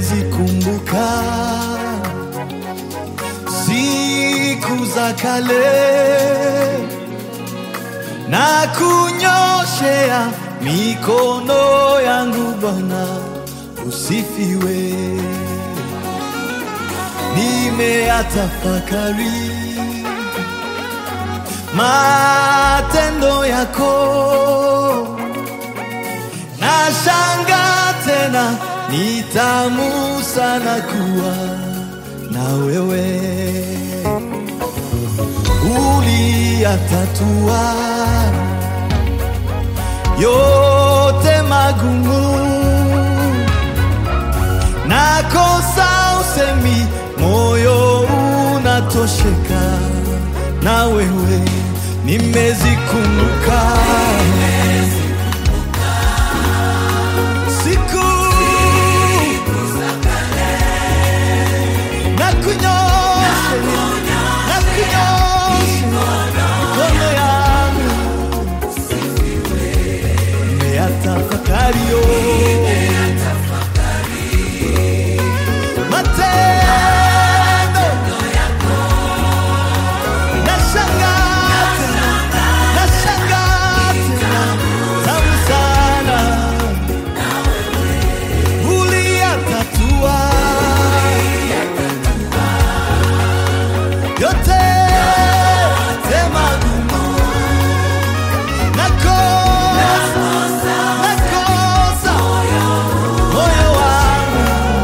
nimezikumbuka siku za kale na kunyoshea mikono yangu Bwana, usifiwe. Nimeyatafakari matendo yako, nashanga tena, ni tamu sana kuwa na wewe uliyatatua yote magumu, nakosa usemi, moyo unatosheka na wewe, nimezikumbuka siku na kunyosha na kunyosha mikono yangu nimeyatafakari yo matendo nashangaa tena nashangaa tena tamu sana uliyatatua yote tema gumu nakosa nakosa moyo wangu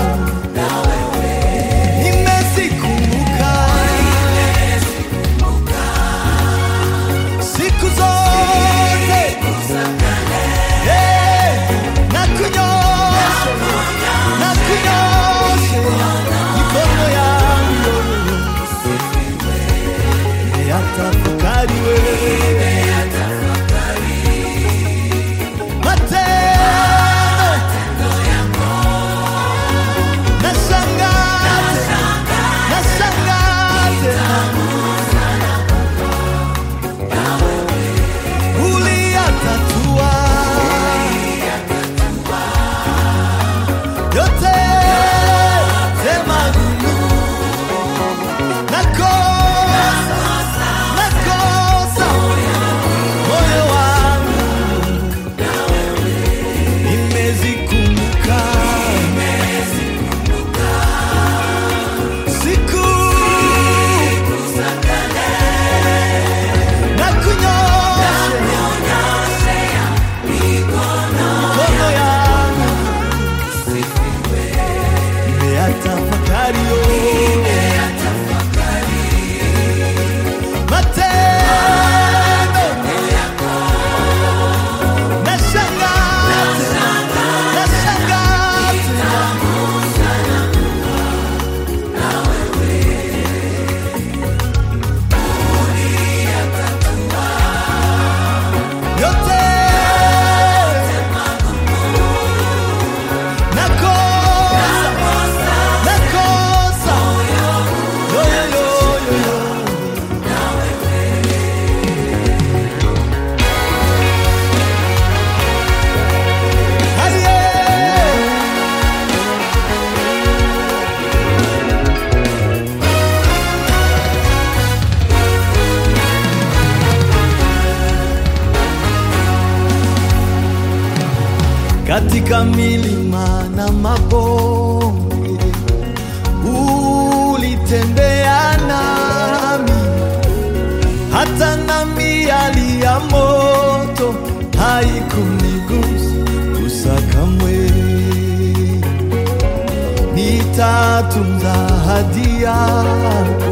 nimezikumbuka siku zote Eh, na kunyosha na kunyosha mikono yangu nimeyatafakari wewe matendo nashangaa tena, nashangaa tena. Uliyatatua yote magumu, nakosa nakosa moyo wangu nimezikumbuka siku na kunyosha mikono yangu nimeyatafakari yo matendo nashangaa tena, nashangaa tena. yote nakosa nakosa yo yo yo yo yo Aye. katika milima na mabonde ulitembea nami, hata na miali ya moto haikunigusa kamwe. Nitatunza ahadi yako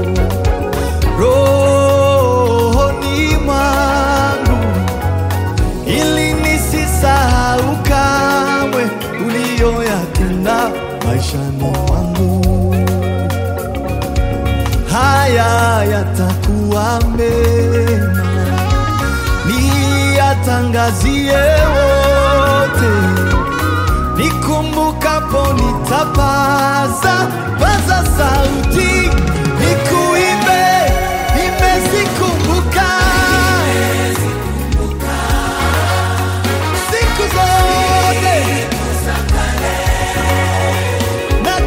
rohoni mwangu ili nisisahau kamwe uliyoyatenda maishani mwangu. Haya yatakuwa mema, niyatangazie wote, nikumbukapo nitapaza paza sauti, nikuimbe, nimezikumbuka siku zote na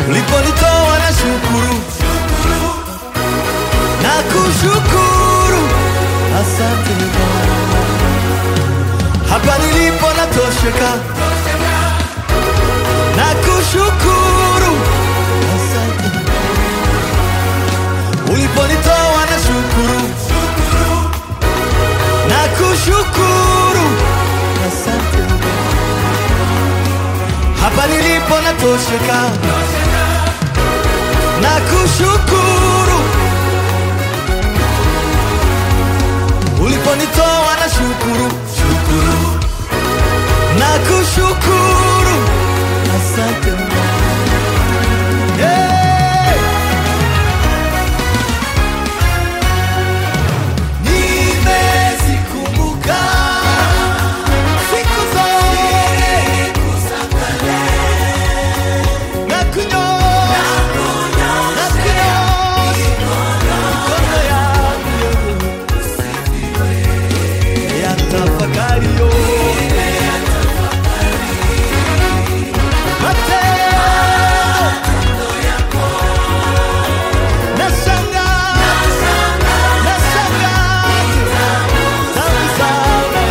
uliponitoa na shukuru na kushukuru, asante Bwana. Hapa nilipo natosheka na kushukuru, asante uliponitoa na shukuru na kushukuru, asante hapa nilipo natosheka na kushukuru uliponitoa na shukuru shukuru na kushukuru asante hey! nimezikumbuka siku zote na kunyonya na kunyonya mikono yangu ya tafakari yo matendo nashangaa nashangaa tamu sana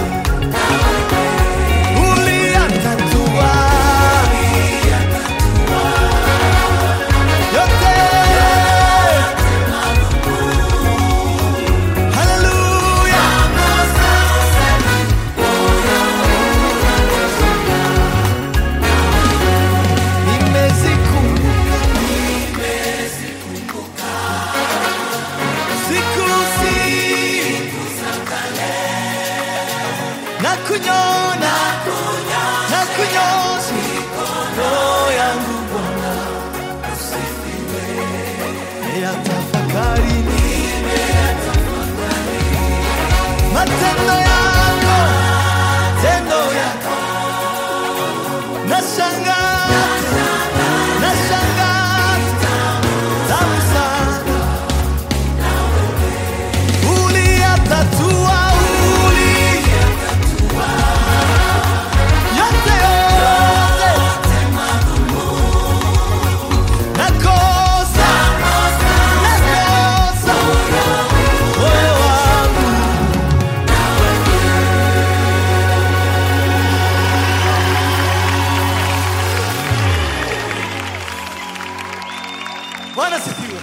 uliyatatua yote haleluya nimezikumbuka siku siku na kunyona na kunyosha mikono yangu Bwana usifiwe ya tafakari matendo yako tendo yako nashangaa nashangaa tamu sana uliyatatua uli yote yote nakosa nakosa moyo wangu Bwana sifiwe.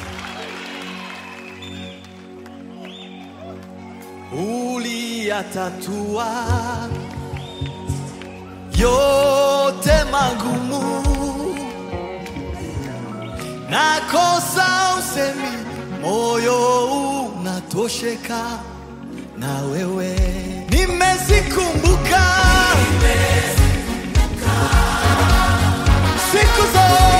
Uliyatatua yote magumu, nakosa usemi, moyo unatosheka na wewe. Nimezikumbuka siku zote